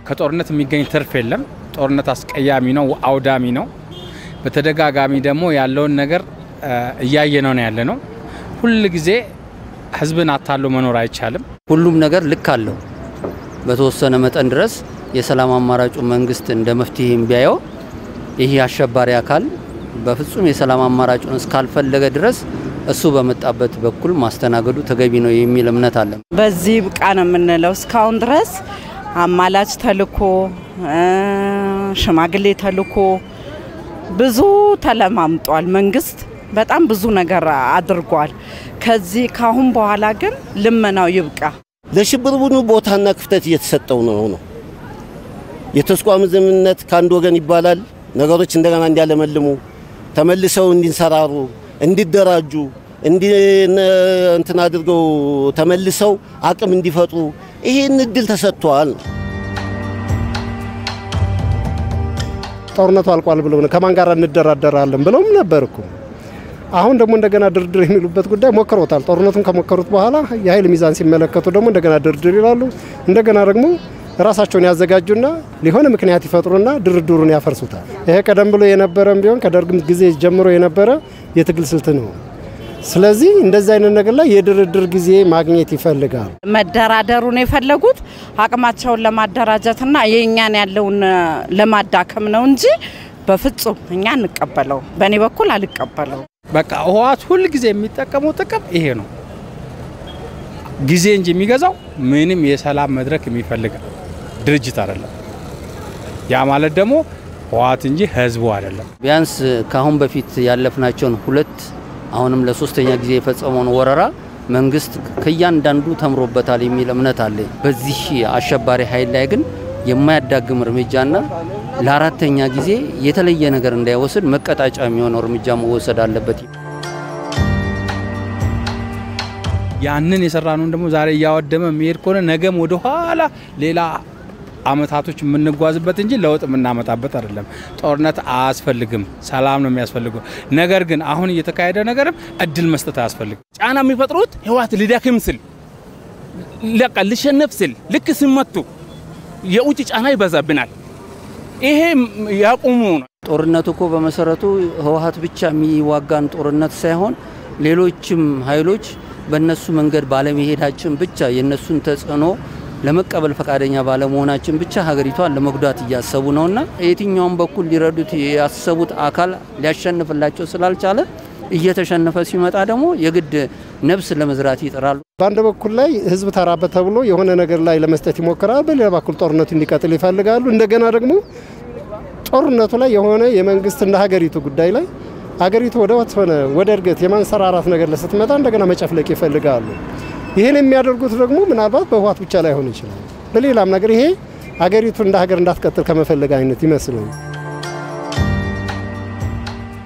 ከጦርነት የሚገኝ ትርፍ የለም። ጦርነት አስቀያሚ ነው፣ አውዳሚ ነው። በተደጋጋሚ ደግሞ ያለውን ነገር እያየነው ነው ያለ ነው። ሁል ጊዜ ህዝብን አታሎ መኖር አይቻልም። ሁሉም ነገር ልክ አለው። በተወሰነ መጠን ድረስ የሰላም አማራጩ መንግስት እንደ መፍትሄ ቢያየው ይህ አሸባሪ አካል በፍጹም የሰላም አማራጩን እስካልፈለገ ድረስ እሱ በመጣበት በኩል ማስተናገዱ ተገቢ ነው የሚል እምነት አለ። በዚህ ብቃ ነው የምንለው። እስካሁን ድረስ አማላጅ ተልኮ ሽማግሌ ተልኮ ብዙ ተለማምጧል። መንግስት በጣም ብዙ ነገር አድርጓል። ከዚህ ካሁን በኋላ ግን ልመናው ይብቃ። ለሽብር ቡድኑ ቦታና ክፍተት እየተሰጠው ነው ነው የተስቋም ዘምነት ከአንድ ወገን ይባላል። ነገሮች እንደገና እንዲያለመልሙ ተመልሰው እንዲንሰራሩ፣ እንዲደራጁ እንትን አድርገው ተመልሰው አቅም እንዲፈጥሩ ይህን እድል ተሰጥቷል። ጦርነቱ አልቋል ብለው ከማን ጋር እንደራደራለን ብለውም ነበር እኮ። አሁን ደግሞ እንደገና ድርድር የሚሉበት ጉዳይ ሞክረውታል። ጦርነቱን ከሞከሩት በኋላ የኃይል ሚዛን ሲመለከቱ ደግሞ እንደገና ድርድር ይላሉ። እንደገና ደግሞ ራሳቸውን ያዘጋጁና ሊሆነ ምክንያት ይፈጥሩና ድርድሩን ያፈርሱታል። ይሄ ቀደም ብሎ የነበረም ቢሆን ከደርግም ጊዜ ጀምሮ የነበረ የትግል ስልት ነው። ስለዚህ እንደዚህ አይነት ነገር ላይ የድርድር ጊዜ ማግኘት ይፈልጋል። መደራደሩን የፈለጉት አቅማቸውን ለማደራጀትና የእኛን ያለውን ለማዳከም ነው እንጂ በፍጹም እኛ እንቀበለው። በእኔ በኩል አልቀበለው። በቃ ህወሓት ሁል ጊዜ የሚጠቀመው ጥቅም ይሄ ነው። ጊዜ እንጂ የሚገዛው ምንም የሰላም መድረክ የሚፈልግ ድርጅት አይደለም። ያ ማለት ደግሞ ህወሓት እንጂ ህዝቡ አይደለም። ቢያንስ ከአሁን በፊት ያለፍናቸውን ሁለት አሁንም ለሶስተኛ ጊዜ የፈጸመውን ወረራ መንግስት ከእያንዳንዱ ተምሮበታል የሚል እምነት አለ። በዚህ አሸባሪ ኃይል ላይ ግን የማያዳግም እርምጃና ለአራተኛ ጊዜ የተለየ ነገር እንዳይወስድ መቀጣጫ የሚሆነው እርምጃ መወሰድ አለበት። ያንን የሰራነውን ደግሞ ዛሬ እያወደመ የሚሄድ ከሆነ ነገም ወደ ኋላ ሌላ አመታቶች የምንጓዝበት እንጂ ለውጥ የምናመጣበት አይደለም። ጦርነት አያስፈልግም፣ ሰላም ነው የሚያስፈልገው። ነገር ግን አሁን እየተካሄደ ነገርም እድል መስጠት አያስፈልግም። ጫና የሚፈጥሩት ህወሓት ሊደክም ስል ለቃ ልሸነፍ ስል ልክ ሲመቱ የውጭ ጫና ይበዛብናል። ይሄ ያቁሙ ነው። ጦርነቱ እኮ በመሰረቱ ህወሓት ብቻ የሚዋጋን ጦርነት ሳይሆን ሌሎችም ኃይሎች በእነሱ መንገድ ባለመሄዳችን ብቻ የእነሱን ተጽዕኖ ለመቀበል ፈቃደኛ ባለመሆናችን ብቻ ሀገሪቷን ለመጉዳት እያሰቡ ነውና የትኛውም በኩል ሊረዱት ያሰቡት አካል ሊያሸንፍላቸው ስላልቻለ እየተሸነፈ ሲመጣ ደግሞ የግድ ነብስ ለመዝራት ይጥራሉ። በአንድ በኩል ላይ ህዝብ ተራበት ተብሎ የሆነ ነገር ላይ ለመስጠት ይሞክራል። በሌላ በኩል ጦርነቱ እንዲቀጥል ይፈልጋሉ። እንደገና ደግሞ ጦርነቱ ላይ የሆነ የመንግስት እንደ ሀገሪቱ ጉዳይ ላይ ሀገሪቱ ወደ ሆነ ወደ እድገት የማንሰራራት ነገር ስትመጣ እንደገና መጨፍለቅ ይፈልጋሉ። ይህን የሚያደርጉት ደግሞ ምናልባት በህወሓት ብቻ ላይሆን ይችላል። በሌላም ነገር ይሄ ሀገሪቱ እንደ ሀገር እንዳትቀጥል ከመፈለግ አይነት ይመስለኛል።